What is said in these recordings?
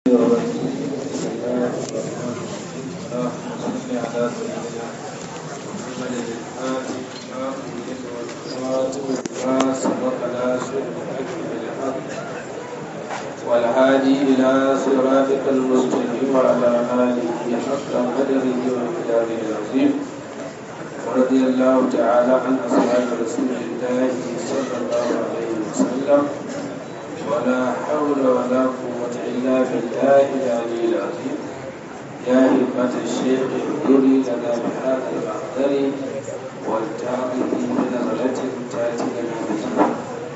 والهادي إلى صراطك المستقيم وعلى آله حق قدره ومقداره العظيم ورضي الله تعالى عن أصحاب رسول الله صلى الله عليه وسلم ولا حول ولا قوة إلا بالله العلي العظيم يا همة الشيخ احضري لنا بهذا المحضر والتعظيم بنظرة تأتي لنا بها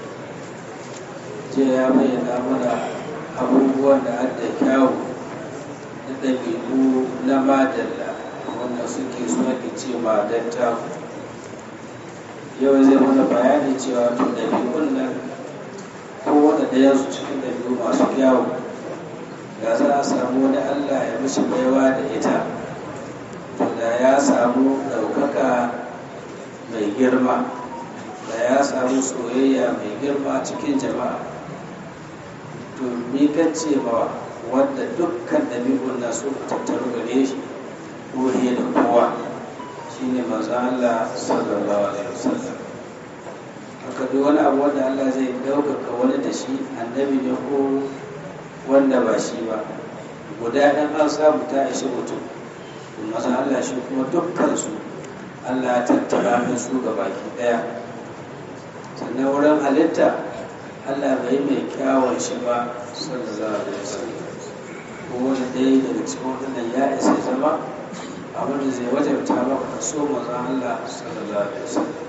jiya ya bayyana mana abubuwan da adda kyawu da ɗabi'u na madalla wanda suke so ake ce madanta yau zai mana bayani cewa to ɗabi'un nan kowane ɗaya su cikin ɗabi'u masu kyawu da za a samu wani allah ya mishi baiwa da ita to da ya samu ɗaukaka mai girma da ya samu soyayya mai girma cikin jama'a to ni kan ce ma wanda dukkan ɗabi'un na su tattaru gare shi ko da kowa shine manzo Allah sallallahu alaihi wasallam haka duk wani abu wanda Allah zai ɗaukaka wani da shi annabi ne ko wanda ba shi ba guda ɗan an samu ta ishi mutum manzo Allah shi kuma dukkan su Allah ya tattara min su ga baki ɗaya sannan wurin halitta Allah bai mai kyawun shi ba sallallahu alaihi wasallam ko wani ɗaya daga cikin waɗannan ya isa zama abin da zai wajabta maka ka so maza Allah sallallahu alaihi wasallam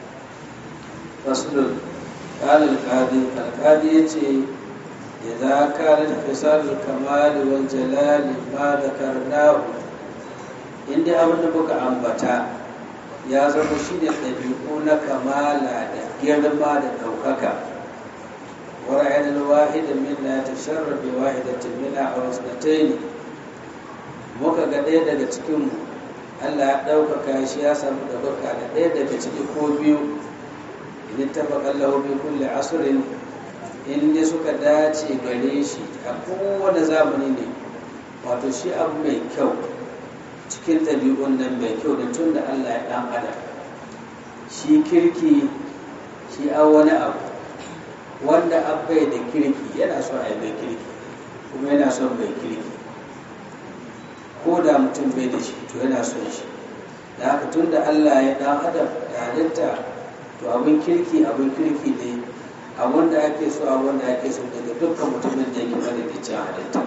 faslun قال القاضي القاضي يتي إذا كانت خصال الكمال والجلال ما ذكرناه إن دي أبن بك أنبتا يا زمو شيء ɗabi'u na kamala da girma da ɗaukaka ورأينا الواحد منا يتشرب بواحدة منا أو اثنتين muka ga ɗaya daga cikinmu Allah ya ɗaukaka shi ya samu ɗaukaka da ɗaya daga ciki ko biyu in taɓa kallahu bi kulle asirin in dai suka dace gare shi a kowane zamani ne wato shi abu mai kyau cikin ɗabi'un nan mai kyau da tun da Allah ya ɗan adam shi kirki shi an wani abu wanda abai da kirki yana son a yi mai kirki kuma yana son mai kirki ko da mutum bai da shi to yana son shi da haka tun da allah ya dan adam da halitta to abin kirki abin kirki ne abin da ake so abin da ake so daga dukkan mutumin da yake madadicin halitta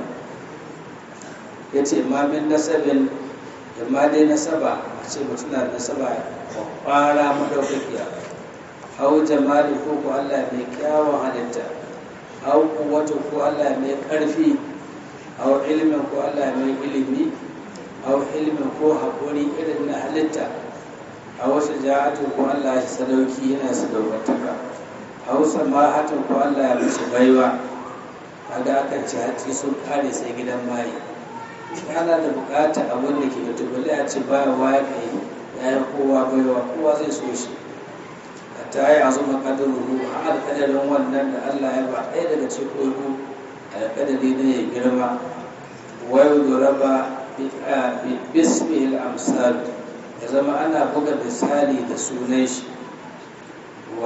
ya ce ma min nasabin da ma dai nasaba a ce mutum na nasaba kwara madaukakiya hau jamali ko ko Allah mai kyawun halitta hau kuwatu ko Allah mai ƙarfi hau ilimin ko Allah mai ilimi hau ilimin ko haƙuri irin na halitta a wasu ja'atu ko Allah shi sadauki yana sadaukantaka hau samahatu ko Allah ya mishi baiwa kaga akan ci hatsi sun kare sai gidan maye ana da bukata abin da ke da tubali a ce baya waya kai ya yi kowa baiwa kowa zai so shi ta yi azuma kadaruhu a alkadarin wannan da Allah ya ba ɗaya daga cikin alkadari ne ya girma wayo duraba bismil amsal ya zama ana buga misali da sunan shi wa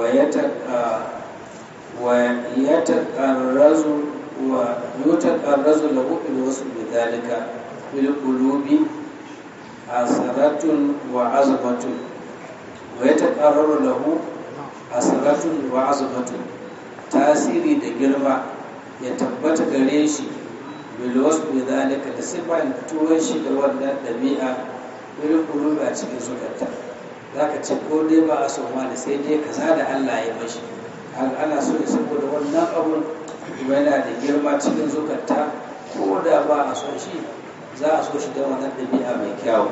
ya taƙarrazu wa yutaƙarrazu lahu bil wasu bi dalika bil qulubi asaratun wa azmatun wa ya taƙarraru lahu asaratun wa azumatun tasiri da girma ya tabbata gare shi bilwas bi zalika da sifan tuwon shi da wannan dabi'a irin kulubi a cikin zukata zaka ce ko dai ba a so ma da sai dai kaza da Allah ya mashi ana so ne saboda wannan abun kuma yana da girma cikin zukata ko da ba a so shi za a so shi da wannan dabi'a mai kyau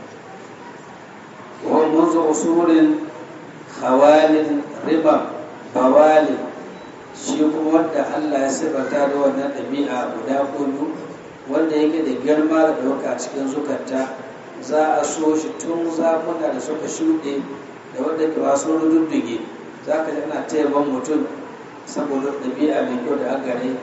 wa munzu usulin khawalin riba bawalin shi kuma wanda Allah ya sifata da wannan ɗabi'a guda kudu wanda yake da girma da ɗauka cikin zukata za a so shi tun zamuna da suka shuɗe da wanda ke wasu rududduge za ka ji ana ta yaban mutum saboda ɗabi'a mai kyau da agare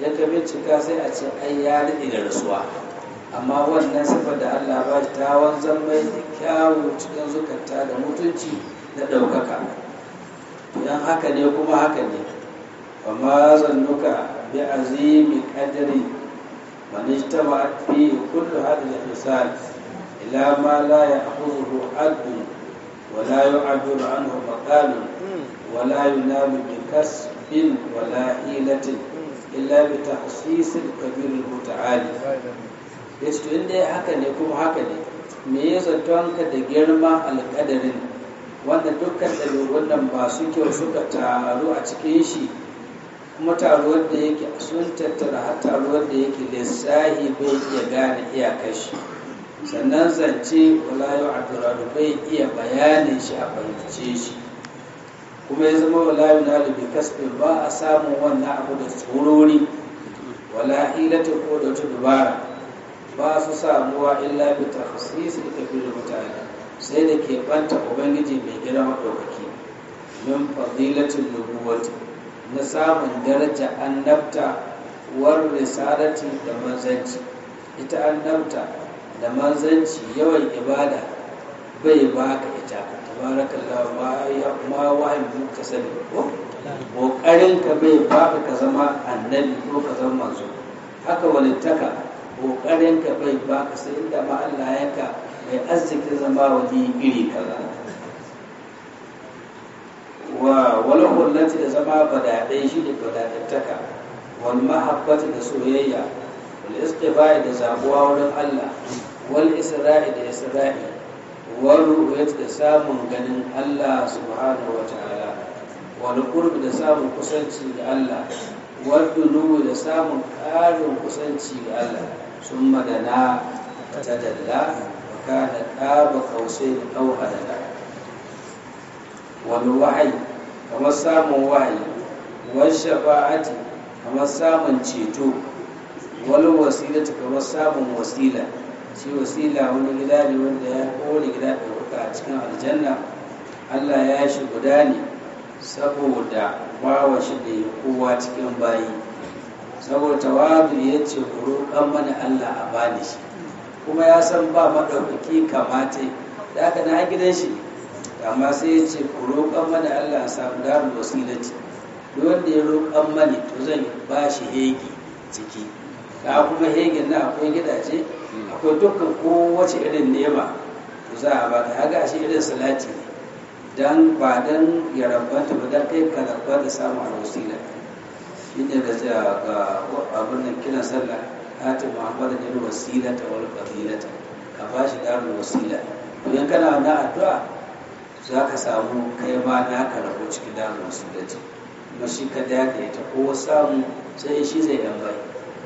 ya ka bincika sai a ce ai ya daɗe da rasuwa amma wannan sifar da Allah ba shi ta wanzan mai da kyawu cikin zukata da mutunci da ɗaukaka idan haka ne kuma haka ne amma zannuka bi azimi qadri man ijtama fi kullu hadhihi al-hisal ila ma la ya'khudhu adl wa la yu'abbiru anhu maqal wa la yunalu bi kasbin wa la hilatin illa bi tahsis al-kabir al-muta'ali yace to inda haka ne kuma haka ne me ya zaton ka da girma alƙadarin wanda dukkan ɗabi'un nan masu kyau suka taru a cikin shi kuma taruwar da yake sun tattara har taruwar da yake lissahi bai iya gane iyakar shi sannan zance wala yau abdurrahman bai iya bayanin shi a fahimce shi kuma ya zama wala yau na lubi kasbin ba a samun wannan abu da tsorori wala hilata ko da wata dubara ba su samuwa illa bi takhsis da kafir mutane sai da ke banta ubangiji mai girma ɗaukaki min fadilatin nubuwati na samun daraja annabta war risalati da manzanci ita annabta da manzanci yawan ibada bai baka ita tabarakallah ma ya ma wahayi muka sani ko kokarin ka bai baka ka zama annabi ko ka zama manzo haka walittaka kokarin ka bai baka sai inda ma Allah ya ka mai arzikin zama wani iri kaza wa wal hullati da zama badadai shi da badadattaka wal mahabbati da soyayya wal istifa'i da zabuwa wurin Allah wal isra'i da isra'i wal ru'yati da samun ganin Allah subhanahu wa ta'ala wal qurbi da samun kusanci ga Allah wal dunuwi da samun ƙarin kusanci ga Allah sun madana tadalla kana ƙaba kausai da ɗauka da wani wahayi kamar samun wahayi wani shafa'ati kamar samun ceto wani wasilata kamar samun wasila shi wasila wani gida ne wanda ya kowane gida ɗauka a cikin aljanna allah ya shi guda ne saboda bawa shi da ya kowa cikin bayi saboda tawadu ya ce ku roƙan mana allah a bani shi kuma ya san ba maɗaukaki kamata da aka na gidan shi amma sai ya ce ku roƙan mana Allah samu darul wasilati duk wanda ya roƙan mani to zan ba shi hegi ciki da kuma hegin na akwai gidaje akwai dukkan kowace irin nema to za a baka haga shi irin salati ne dan ba dan ya rabanta ba dan kai ka rabba da samu alwasila shi ne da ga abin nan kiran sallah ati muhammadu ne wasilata wal fadilata ka ba shi darul wasila to in kana na addu'a za ka samu kai ma na ka rabo cikin darul wasilati kuma shi ka da ya ta ko samu sai shi zai yan bai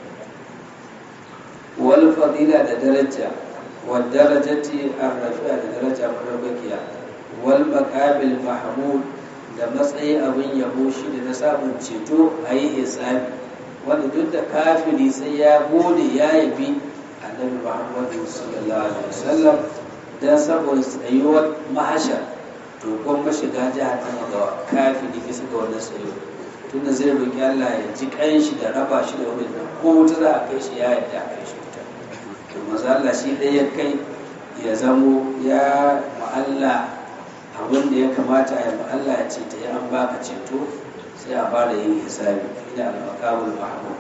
wal fadila da daraja wal darajati ar-rafi'a da daraja madaukakiya wal maqabil mahmud da matsayi abin yabo shi da na samun ceto a yi hisabi wanda duk da kafiri sai ya gode ya yabi annabi muhammadu sallallahu alaihi wasallam dan saboda tsayuwar mahashar to kon mashiga jahannama ga kafiri bisa ga wannan tsayo tunda zai roki Allah ya ji kanshi da raba shi da wani ko wuta za a kai shi ya yadda a kai shi wuta to maza Allah shi ɗaya ya kai ya zamo ya ma'alla abin da ya kamata a yi Allah ya ce ta yi an baka ceto sai a fara yin hisabi ina al-maqamul mahmud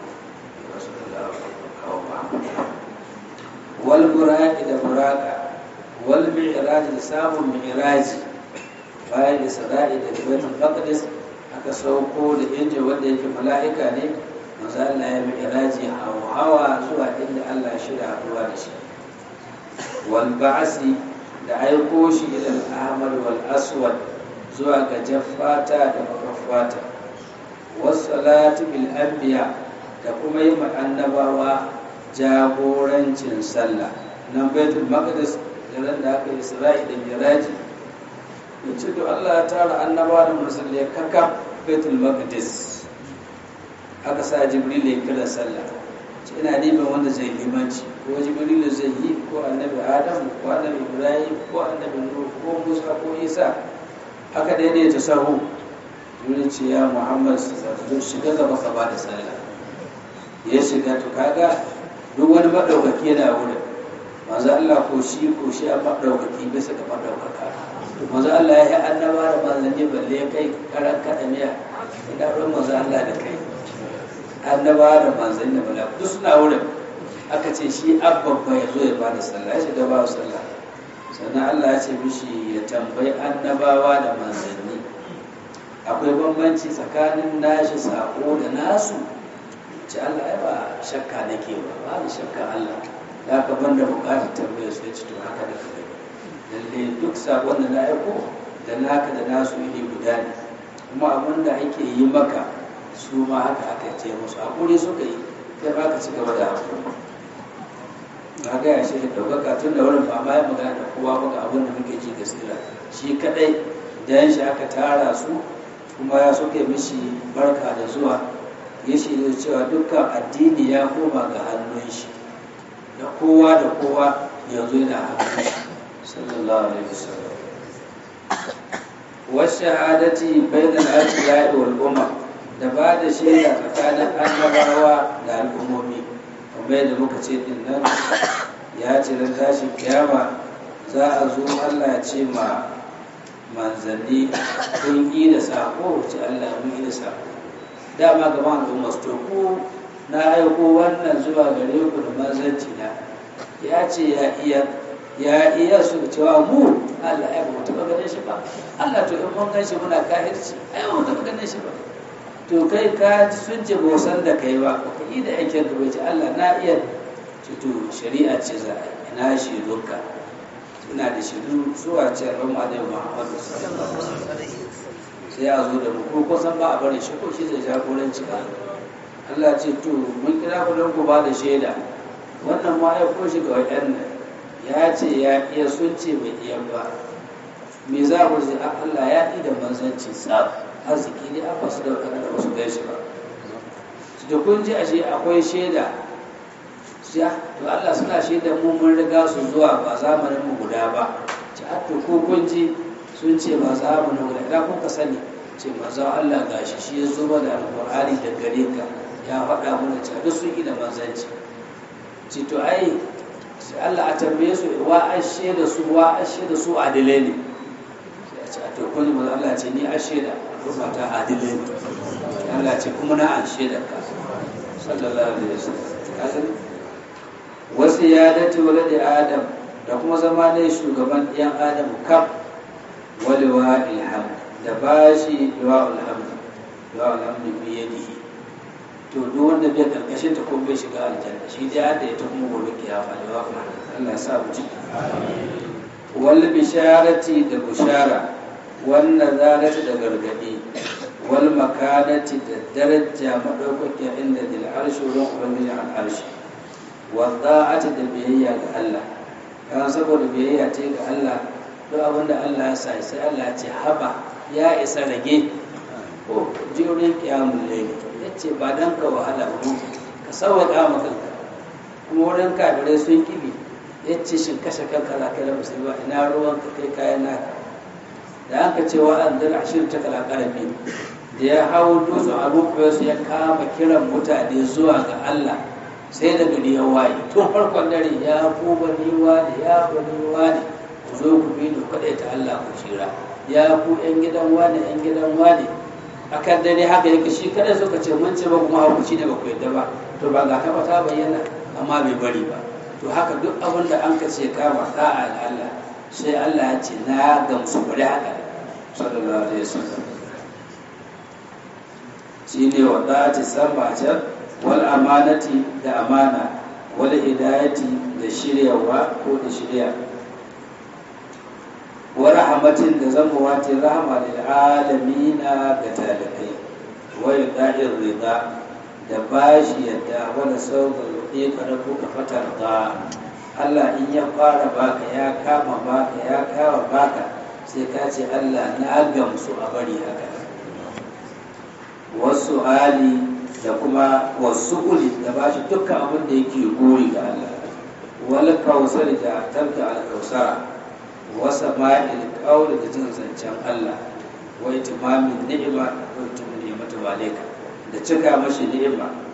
wal buraqi da buraqa wal mi'raj da samun mi'raji bayan isra'i da baitul maqdis aka sauko da inji wanda yake mala'ika ne manzo Allah ya mi'raji hawa zuwa inda Allah ya shirya haduwa da shi wal ba'si da aiko shi ila al-ahmar wal aswad zuwa ga jaffata da makaffata wasalatu bil anbiya da kuma yi ma annabawa jagorancin sallah nan baitul maqdis garin da aka isra'i da miraji yace to Allah ya tara annabawa da musulmai kaka baitul maqdis aka sa jibril ya kira sallah ce ina neman wanda zai limanci ko jibril zai yi ko annabi adam ko annabi ibrahim ko annabi nuh ko musa ko isa aka daidaita sahu wurin ce ya muhammad zo shiga gaba ka ba da sallah ya shiga to kaga duk wani maɗaukaki yana wurin manzo Allah ko shi ko shi a maɗaukaki bisa ga maɗaukaka to manzo Allah ya yi annaba da manzanni balle kai karan kaɗa miya ina ruwan manzo Allah da kai annaba da manzanni da bala duk suna wurin aka ce shi abban ya zo ya bada sallah ya shiga ba sallah sannan Allah ya ce mishi ya tambayi annabawa da manzanni akwai bambanci tsakanin nashi sako da nasu ce Allah ya ba shakka nake ba ba ni shakka Allah da ka banda bukatar tambayar su ya ci to haka da kai lalle duk sakon da na aiko da naka da nasu iri guda ne kuma abin da ake yi maka su ma haka aka ce musu hakuri suka yi kai ba ka ci gaba da hakuri na gaya shi da ɗaukaka tun da wurin ba ma ya magana da kowa ba ga abin da muke ji gaskiya shi kadai dan shi aka tara su kuma ya suke mishi barka da zuwa ya shi da cewa dukkan addini ya koma ga hannun shi da kowa da kowa yanzu yana hannun shi sallallahu alaihi wasallam washahadati bainal anbiya'i wal umam da ba da shaida tsakanin annabawa da al'ummomi kamar yadda muka ce din nan ya ce da tashi kiyama za a zo Allah ya ce ma manzanni kun yi da sako ce Allah mun yi da sako dama gaba al'umma su to ku na aiko wannan zuwa gare ku da manzanci na ya ce ya iya ya iya su cewa mu Allah ya ba taɓa ganin shi ba Allah to in mun gan shi muna kahirci ai ba mu taɓa ganin shi ba to kai ka sun ce ba san da kai ba ka yi da aikin ka bai ce Allah na iya ce to shari'a ce za a yi ina shi duka ina da shiru zuwa ce ran Annabi Muhammad sallallahu alaihi wasallam sai a zo da mu ko kusan ba a bari shi ko shi zai jagoranci ba Allah ce to mun kira ku don ku ba da shaida wannan ma ya ko shi ga waɗannan ya ce ya iya sun ce bai iya ba me za ku ce Allah ya ɗi da manzanci tsaf arziki ne an basu da waɗanda ba su gaishe ba da kun ji ashe akwai shaida siya to Allah suna shaida mu mun riga su zuwa ba zamanin mu guda ba ci to ko kun ji sun ce ba zamanin guda idan kun ka sani ce manzon Allah gashi shi ya zo da alƙur'ani da gare ka ya faɗa mana cewa duk sun yi da manzanci ce to ai sai Allah a tambaye su wa ashe da su wa ashe da su adilai ne sai a ce a to kun manzo Allah ce ni ashe da kuma ta adilai ne Allah ce kuma na ashe da ka sallallahu alaihi wasallam wasu ya dace waladi adam da kuma zama ne shugaban ɗiyan adam kaf walewa ilham da bashi liwa alhamdu liwa alhamdu biyadihi to duk wanda bai karkashin ta ko bai shiga aljanna shi dai da ita kuma gobe kiyama ne wa Allah ya sa mu ciki wal bisharati da bushara wan nazarati da gargadi wal makanati da daraja madaukakiya inda dil arshi wurin ubangiji al arshi wa da'ati da biyayya ga Allah kan saboda biyayya ce ga Allah duk abin da Allah ya sa sai Allah ya ce haba ya isa rage ko jirin kiyamun laili ya ce ba don ka wahala ba ka sauwaƙa ma kanka kuma wurin kafirai sun kibi ya ce shin kashe kanka za ka yi musulma ina ruwan ka kai kayan naka da aka ce wa an zara ashirin ta kala karami da ya hau dutsen abubuwa su ya kama kiran mutane zuwa ga Allah sai da gari ya waye tun farkon dare ya ku bani wani ya bani wani ku zo ku bi ni kaɗai ta Allah ku shira ya ku yan gidan wani yan gidan wani akan dare haka yake shi kada suka ce mun ce ba kuma hakuci ne ba ku yadda ba to ba ga kaba ta bayyana amma bai bari ba to haka duk abin da an ka ce kama da'a ga Allah sai Allah ya ce na gamsu bari haka sallallahu alaihi wasallam shine wa da'ati sama can wal amanati da amana wal hidayati da shiryawa ko da shirya wa rahmatin da zama wata rahama lil alamina ga talibai wa yada'ir rida da bashi yadda wala sauka yuɗe ka da kuka fatar da Allah in ya fara baka ya kama baka ya kawo baka sai ka ce Allah na gamsu a bari haka wasu hali da kuma wasu uli da bashi dukkan abin da yake gori ga Allah wal kausar da tabta al kausara wasa ma'il ƙaura da jin zancen Allah wai timamin ni'ima ko timin ni'imatu baleka da cika mashi ni'ima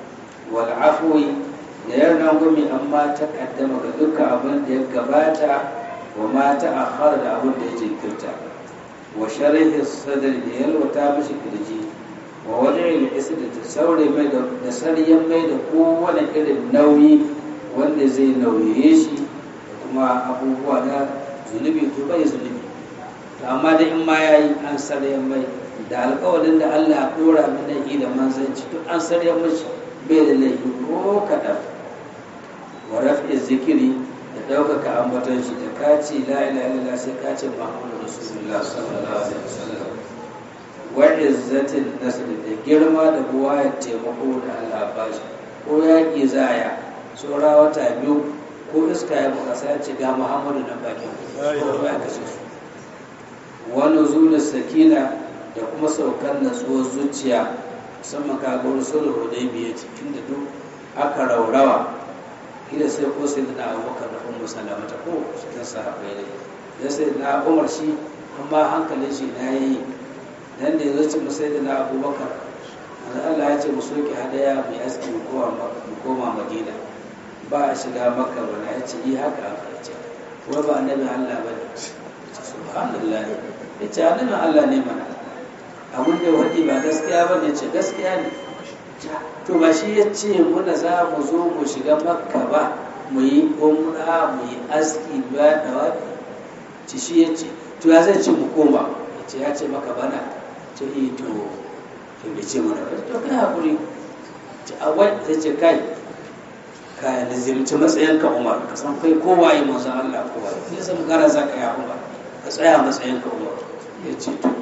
wal afwi da yan rangwami amma ta kaddama ga dukkan abin da ya gabata wa ma ta akhara da abin da ya jinkirta wa sharhi sadri da yalwata mishi kirji wa wani isri da saure mai da saryan mai da kowane irin nauyi wanda zai nauye shi da kuma abubuwa na zunubi to bai zunubi to amma da in ma yayi an saryan mai da alƙawarin da Allah ya dora mana yi da manzanci to an saryan mishi bai da laifi ko kaɗan wa raf'i zikiri da ɗaukaka ambaton shi da kace la ilaha illallah sai kace muhammadu rasulullah sallallahu alaihi wasallam wa izzatin nasr da girma da buwa ya taimako da Allah ba shi ko yaƙi zaya tsora wata biyu ko iska ya buka sai ce ga muhammadu nan bakin ko ya kashe su wa nuzul sakina da kuma saukar natsuwar zuciya musamman ka ga rasulul hudaybiya cikin da duk aka raurawa kila sai ko sai da abubakar da ummu salamata ko cikin sahabbai ne da sai na umar shi amma hankalin shi na yi dan da yazo ce mu sai da na abubakar Allah ya ce mu soke hadaya mu aski mu koma madina ba a shiga makka ba ya ce yi haka aka ce wai ba annabi Allah ba ne subhanallah ya ce annabin Allah ne mana abin da wadi ba gaskiya ba ne ce gaskiya ne to ba shi ya ce muna za mu zo mu shiga makka ba mu yi umra mu yi aski ba da wafi ci shi ya ce to ya zai ce mu koma ya ce ya ce maka bana ce yi to to bai ce mana ba to kai hakuri ce a wai zai ce kai ka lazimci matsayin ka umar ka san kai kowa yi manzon Allah kowa ne san gara za ka yi umar ka tsaya matsayin ka umar ya ce to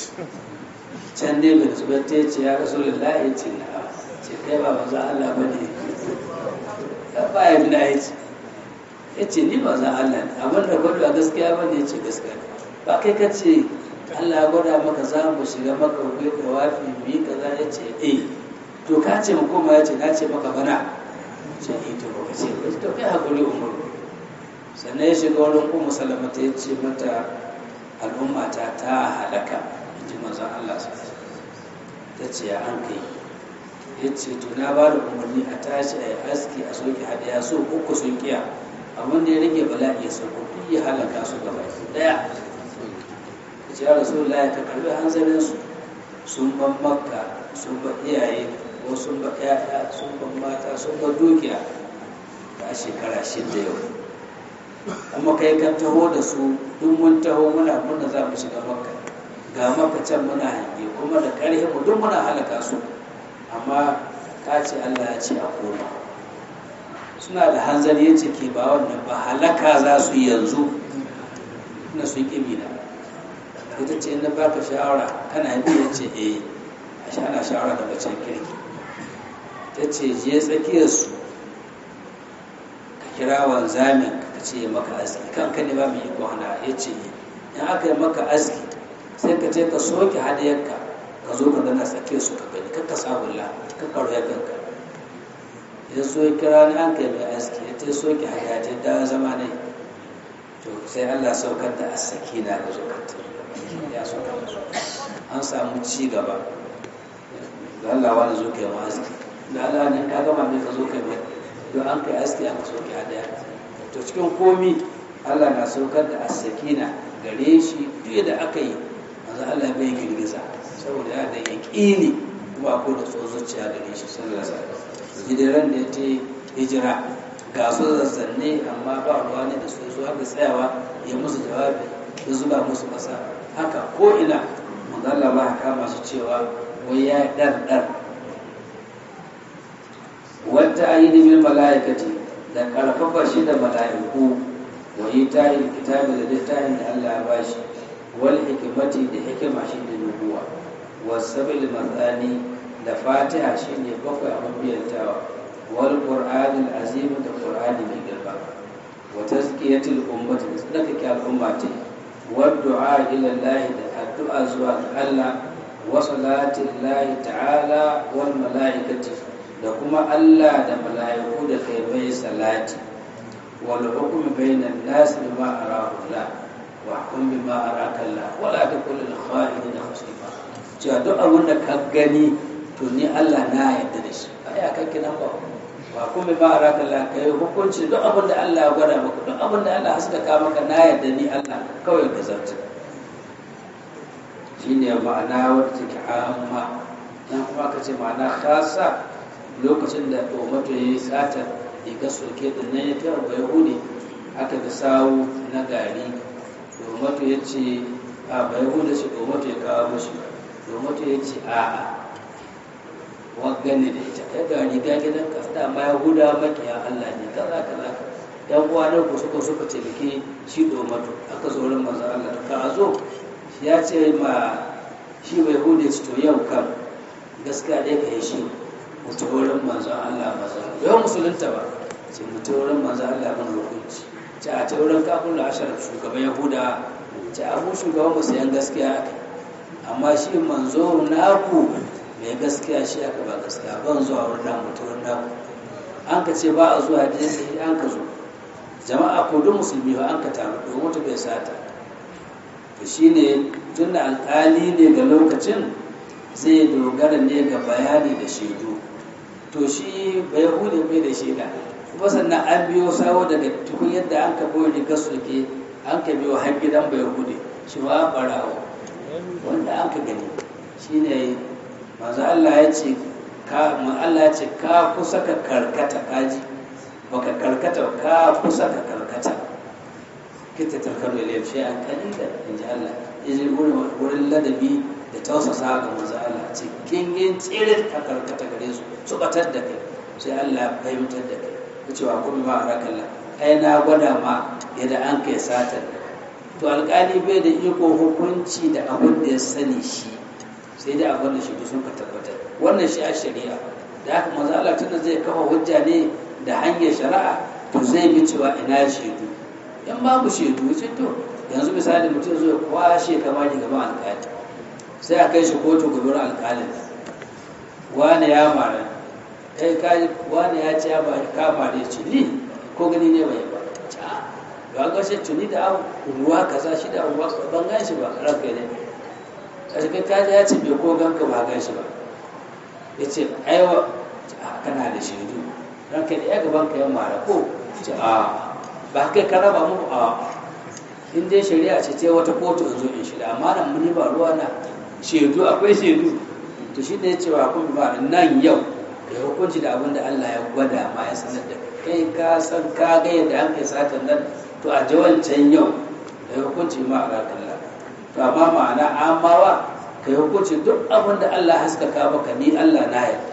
can dai mai zubar ta ce ya rasu lillahi ya ce na'am ce kai ba manzon Allah ba ne ya ba ya bi na ya ce ya ce ni manzon Allah ne abin da gwada ba gaskiya ba ne ya ce gaskiya ba kai ka ce Allah ya gwada maka za mu shiga maka wai da wafi mu yi kaza ya ce eh to ka ce mu koma ya ce na ce maka bana ce eh to ba ce ba to kai hakuri umar sannan ya shiga wurin ummu salamata ya ce mata al'umma ta ta halaka in ji manzon Allah sa ta ce ya an kai ya ce to na ba da umarni a tashi a yi aski a soke hadaya so uku sun kiya abin da ya rage bala'i ya sauko duk ya halaka su gaba daya ya ce ya rasu ya ka karbi hanzarin su sun ban makka sun ba iyaye ko sun ba ƴaƴa sun ba mata sun ba dukiya a shekara shida yau kuma kai kan taho da su duk mun taho muna muna za mu shiga makka ga maka can muna hange kuma da ƙarfi mu duk muna halaka su amma ka ce Allah ya ce a koma suna da hanzari ya ce ke ba wannan ba halaka za su yi yanzu na su yi na ita ce na baka shawara kana bi ya ce eh a sha ana shawara da bacin kirki ta ce je tsakiyarsu ka kira wanzamin ka ce maka aski kanka ne ba mai iko hana ya ce in aka yi maka aski sai ka ce ka soke hadiyarka ka zo ka gana tsakiyar su ka gani kakka sabulla ka karo ya kanka ya so ya kira ni an kai mai aski ya ta soke hadiya ta da zama ne to sai Allah saukar da asaki na ga zukata ya saukar da su an samu ci gaba da Allah wani zo kai ma aski da Allah ne ka gama mai ka zo kai mai don an kai aski aka soke hadiya to cikin komi Allah na saukar da asakina gare shi duk da aka yi manzo Allah bai girgiza saboda ya da yaqini kuma ko da zuciya gare shi sallallahu alaihi wasallam hijiran da ta hijira ga su zazzanne amma ba ruwa ne da su su haka tsayawa ya musu jawabi ya zuba musu kasa haka ko ina manzo Allah ba kama su cewa wai ya dar dar wata ayyidi bil malaikati da karfafa shi da mala'iku wa ita'i kitabi da littafin da Allah ya bashi wal hikimati da hikima shi da nubuwa wasabil matsani da fatiha shi ne bakwai abin biyantawa wal qur'anil azim da qur'ani mai girma wa tazkiyatil ummati da tsarkake al'umma ce wa du'a ila Allah da addu'a zuwa ga Allah wa salatin Allah ta'ala wal mala'ikati da kuma Allah da mala'iku da kai mai salati wal hukm bainan nas bima arahu Allah واحكم بما أراك الله ولا تكن للخائنين خصيما cewa duk abin da ka gani to ni Allah na yarda da shi iya kanki nan ba ba kuma ba a raka Allah kai hukunci duk abin da Allah ya gwada maka duk abin da Allah haska ka maka na yadda ni Allah kawai ka zarta shine ma'ana wadda take amma nan kuma ka ce ma'ana khasa lokacin da Umatu ya yi sata riga soke da nan ya tara bai hude aka ga sawu na gari Umatu ya ce a bai hude shi Umatu ya kawo mashi Umatu ya ce a'a wagane da ita kai ga riga gidan ka da ma yahuda makiya Allah ne kaza kaza yan uwa na ku suka suka taimake shi domatu aka zo wurin manzo Allah ka zo ya ce ma shi bai hude ci to yau kan gaskiya dai ka yi shi mutu wurin manzo Allah manzo yau musulunta ba ce mutu wurin manzo Allah ban hukunci ce a ta wurin kafin ashar shugaban yahuda ce abu shugaban musu yan gaskiya amma shi manzo naku mai gaskiya shi aka ba gaskiya ban zuwa wurin namu ta wurin namu an ka ce ba a zuwa da yadda an ka zo jama'a ko duk musulmi ba an ka taru domin wata bai sata to shine tun da alƙali ne ga lokacin zai dogara ne ga bayani da shaidu to shi bai hude bai da shaida kuma sannan an biyo sawo daga tukun yadda an ka boye rigar suke an ka biyo har gidan bai hude shi ba barawo wanda an ka gani shine manzo Allah ya ce ka Allah ya ce ka kusa ka karkata kaji baka karkata ka kusa ka karkata kita tarkaru ilayhi shay'an qalila inji Allah yaji wurin ladabi da tausasa ga manzo Allah ce kin yin tsire ka karkata gare su su batar da kai sai Allah ya fahimtar da kai cewa kuma ma arakalla ai na gwada ma yadda an kai satar to alƙali bai da iko hukunci da abin da ya sani shi sai dai abin da shaidu sun ka tabbatar wannan shi a shari'a da haka manzo Allah tunda zai kafa hujja ne da hanyar shari'a to zai bi cewa ina shaidu in babu shaidu sai to yanzu misali mutum zai kwashe kamar gaban alƙali sai a kai shi kotu gaban alƙalin wani ya mara kai ka wani ya ce ba ka mare ce ni ko gani ne bai ba ba ga shi tuni da ruwa kaza shi da ruwa ban gan shi ba ranka ne kashi kai kaji ya ce bai ko ganka ba gan shi ba ya ce aiwa kana da shaidu ranka da ya gaban ka ya mara ko ce a ba kai ka raba mu a in dai shari'a ce ce wata kotu in zo in shida amma nan muni ba ruwa na shaidu akwai shaidu to shi da ya ce wa kun ba nan yau da hukunci da abin da Allah ya gwada ma ya sanar da kai ka san ka ga yadda an kai satan nan to a jawancan yau da hukunci ma a rakalla to amma ma'ana amawa ka yi hukunci duk abin da Allah haskaka maka ni Allah na yarda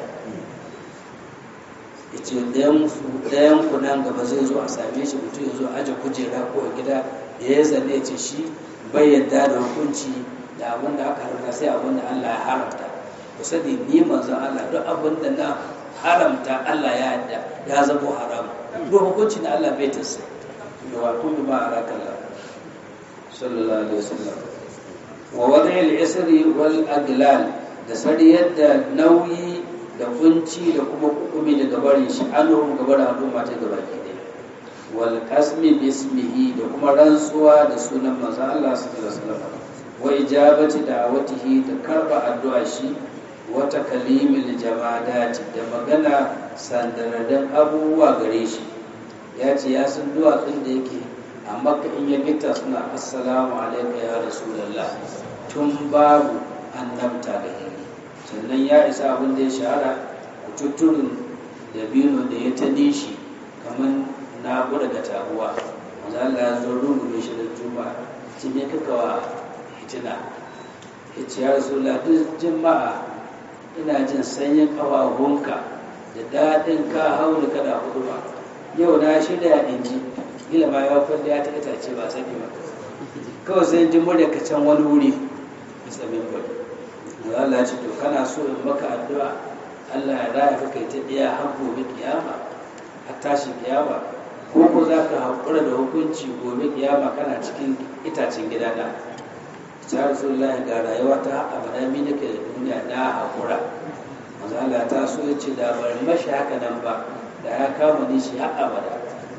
ya ce ɗayan ku nan gaba zai zo a same shi mutum ya zo aje kujera ko a gida da ya zane ce shi bai yadda da hukunci da abin da aka haramta sai abin da Allah ya haramta ku sani ni manzon Allah duk abin da na haramta Allah ya yadda ya zama haram duk hukunci na Allah bai tasa da wa kullu ma arakalla sallallahu alaihi wasallam wa wadi al-isri wal aglal da sariyar da nauyi da kunci da kuma hukumi daga barin shi anhum gaba da al'umma ta gaba ke dai wal qasmi bismihi da kuma rantsuwa da sunan manzo Allah sallallahu alaihi wasallam wa ijabati da'awatihi da karba addu'a shi wa takalimil jamadati da magana sandaradan abubuwa gare shi ya ce ya san duwatsun da yake a makka in ya gita suna assalamu alaika ya rasulullah tun babu annabta da hili sannan ya isa abin da ya shahara kututturin dabino da ya ta nishi kamar na gudu da tabuwa wanda Allah ya zo rungume shi da juma'a ce me kaka wa hitina ya ce ya rasulullah duk jima'a ina jin sanyin ƙafafunka da daɗin ka hauli kada hudu ba yau na shirya in ji gila ma ya kwalli ya ta itace ba sani ba kawai sai ji murya ka can wani wuri bisa mimbar Allah ya ce to kana so in maka addu'a Allah ya raya ka kai ta ɗaya har gobe kiyama har tashi kiyama ko ko za ka haƙura da hukunci gobe kiyama kana cikin itacen gidana ta rasulullahi ga rayuwa ta abada mi nake da duniya na haƙura manzo Allah ta so ya ce da bari mashi haka nan ba da ya kama ni shi har abada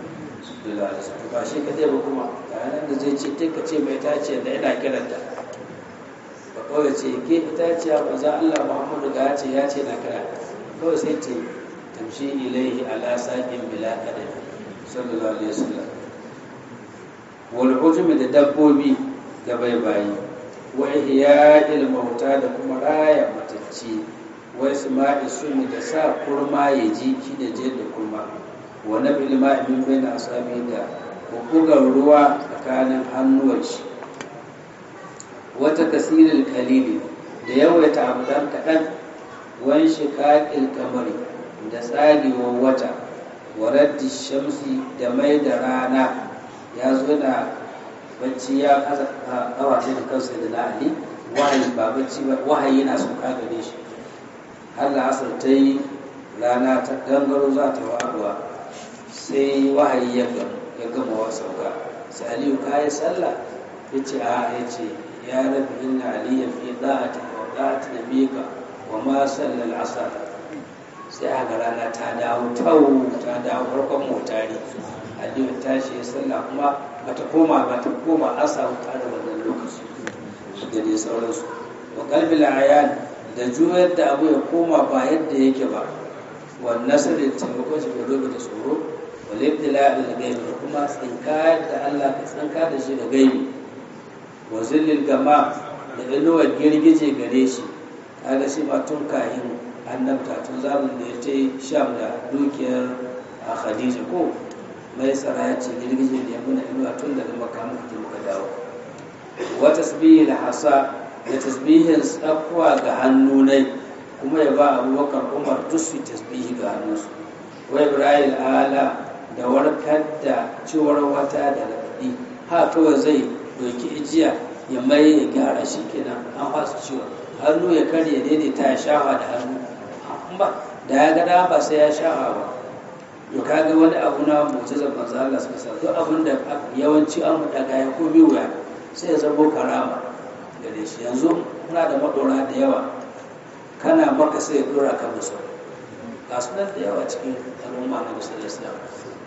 ba shi ka ba kuma ga nan da zai ce ka ce mai tace da ina kiranta ba kawai ce ke ita ce ba za Allah Muhammadu ga ya ce ya ce na kira kawai sai ce tamshi ilaihi ala saqin bila qadam sallallahu alaihi wasallam wal ujmi da dabbobi da baibayi wa ihya'il mauta da kuma raya matacci wa isma'i sumi da sa kurma ya ji shi da je da kurma wa nabil ma'i min baina asabi da bugar ruwa tsakanin hannuwan shi wata kasirin kalili da yawaita abu dan kaɗan wan shiƙaƙil kamari da tsagewar wata wa raddi shamsi da mai da rana ya zo da bacci ya kasa kawa da kansa da la'ali wahayi ba bacci ba wahayi yana sauka gare shi har da asar ta yi rana ta gangaro za ta waɗuwa sai wahayi ya gama wa sauka sai aliyu ka yi sallah ya ce a ya ce ya rabi inna aliyan fi da'ati wa da'ati nabika wa ma sallal asar sai a ga rana ta dawo tau ta dawo farkon motari aliyu tashi ya sallah kuma bata koma bata koma an samu ta da wannan lokaci da dai sauransu wa qalbil ayan da juyar da abu ya koma ba yadda yake ba wa nasr da taimakon shi da da tsoro wal ibtila da gaibi da kuma tsinka da Allah ka tsinka da shi da gaibi wa zillil gama da inuwar girgije gare shi kaga shi ba tun kahin annabta tun zamanin da ya ce sham da dukiyar a khadija ko mai tsara ya ce girgije da ya muna inuwa tun daga maka muka je muka dawo wa tasbihi da hasa da tasbihin tsakuwa ga hannunai kuma ya ba abubakar umar duk su tasbihi ga hannunsu wa ibrahim ala da warkar da ciwar wata da raɗaɗi ha kawai zai doki ijiya ya mai ya gyara shi kenan an fasa ciwon hannu ya karya daidaita ya shafa da hannu ba da ya gada ba sai ya shafa ba to kaga wani abu na mu'jizar manzo Allah suka sa duk abin da yawanci an mu daga ya ko wuya sai ya zama karama gare shi yanzu muna da madora da yawa kana maka sai ya dora ka musu ga sunan da yawa cikin al'umma na musulun islam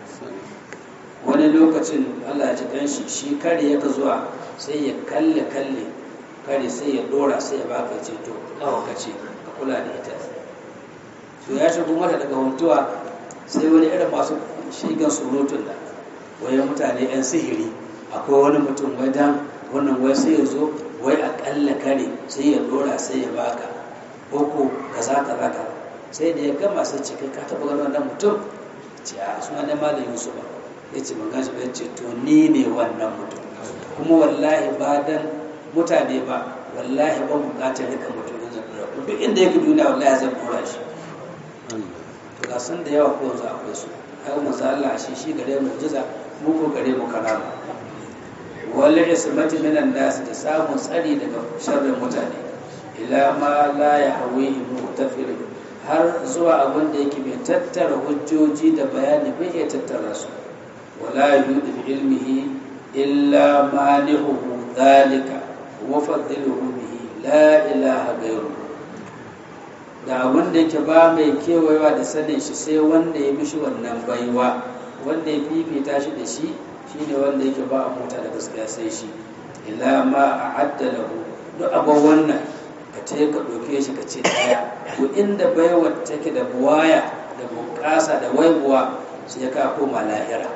wani lokacin Allah ya ci dan shi shi kare ya zuwa sai ya kalle kalle kare sai ya dora sai ya baka ce to kawo ka ce ka kula da ita to ya shigo mata daga huntuwa sai wani irin masu shigan surutun da wayan mutane 'yan sihiri akwai wani mutum wai dan wannan wai sai ya zo wai akalla kare sai ya dora sai ya baka koko kaza kaza ka sai da ya gama sai ce kai ka taba ganin wannan mutum ce a suna ne malam yusuf ba ya ce ban gashi ba ya ce to ni ne wannan mutum kuma wallahi ba dan mutane ba wallahi ban bukatar rika mutum in zan dora duk inda yake duniya wallahi zan dora shi to ga sun da yawa ko yanzu akwai su haka manzo Allah shi shi gare mu jiza mu ko gare mu karama wal ismati minan nas da samun tsari daga sharrin mutane ila ma la yahwihi muhtafil har zuwa abin da yake mai tattara hujjoji da bayani bai iya tattara su wala yudu bi ilmihi illa manihu dhalika wa fadluhu bihi la ilaha ghayruhu da abin da yake ba mai kewayewa da sanin shi sai wanda ya mishi wannan baiwa wanda ya fifita shi da shi shine wanda yake ba a mota da gaskiya sai shi ila ma a lahu duk abin wannan ka ce ka ɗauke shi ka ce ɗaya ko inda baiwar take da buwaya da bunƙasa da waibuwa sai ka koma lahira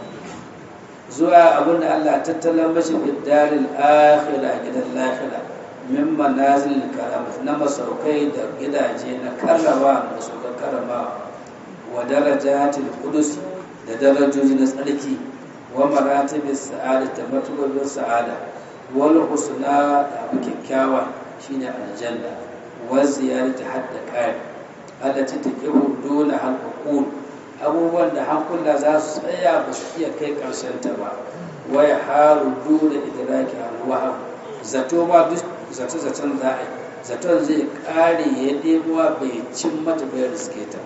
zuwa abin da Allah tattala mashi biddarin akhira gidan lahira min manazil karamat na masaukai da gidaje na karrama da masaukan karrama wa darajatil qudus da darajoji na tsarki wa maratibis sa'ada da matubabin sa'ada wal husna da abu kyakkyawa shine aljanna wa ziyarati hadda qari allati taqibu duna hal uqul abubuwan da hankula za su tsaya ba su iya kai karshen ta ba wa ya haru duna idraki al wahab zato ba duk zace-zacen za a yi zaton zai kare ya ɗebuwa bai cin mata bai riske ta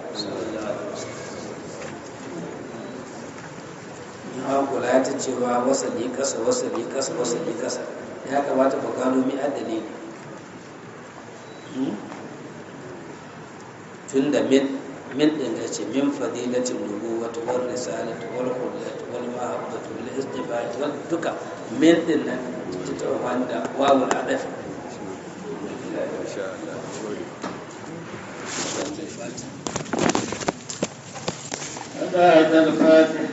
ya kula ya ta cewa wasali kasa wasali kasa wasali kasa ya kamata ba gano mi adali ne tun da min min din da ce min fadilatin nubuwatu wal risalatu wal qudratu wal mahabbatu wal istifati wal duka min din nan ta wanda wawul adafi insha Allah بعد الفاتحة